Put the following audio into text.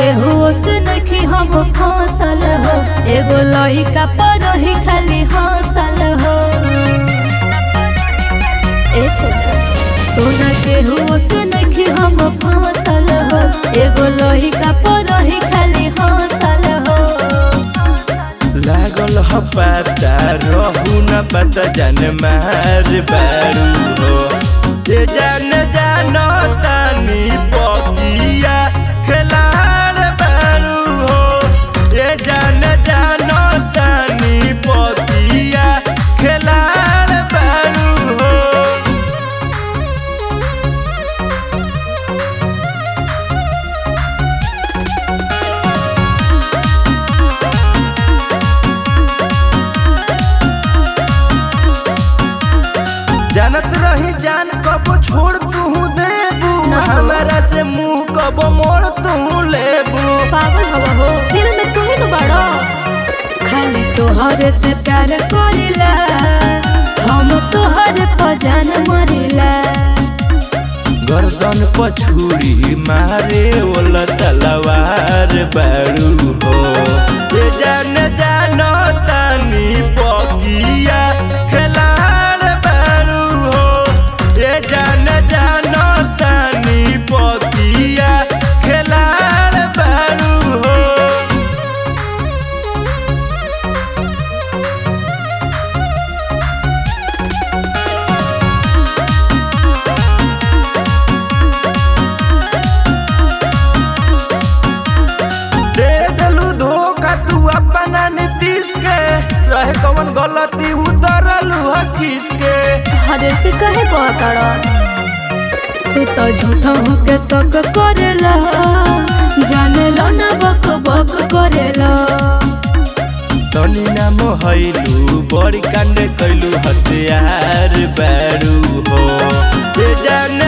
केहू से देखी हम फसल हो एगो लइका पर ही खाली हंसल हो ए सोना सोना केहू से देखी हम फसल हो एगो लइका पर ही खाली हंसल हो लागल ह पता रहू न पता जान मार बारू हो जे जान जानो तानी पकिया खेलार बारू हो जे जान जानो तानी पकिया खेलार बारू हो जानत रही जान कब छोड़ तू देबू ना हो। हमारा से मुंह कब मोड़ तू लेबू पागल हवा हो दिल में तू ही न बड़ो खाली तोहरे से प्यार करिला हम तोहरे पर जान मरिला गर्दन पछुरी मारे वाला तलवार बारू हो ये जान जानो तानी पकिया खेलार बारू हो ये जान जानो तानी पकिया खेलार बारू हो दे दलू धोखा तू अपना नीतीश के रहे कौन गलती उतरलू हकीस के हरे से कहे को करो तू तो झूठा हो के शक करेला जाने लो ना बक बक करेला तनी नाम हैलू बड़ी कांड कैलू हथियार बारू हो ये जान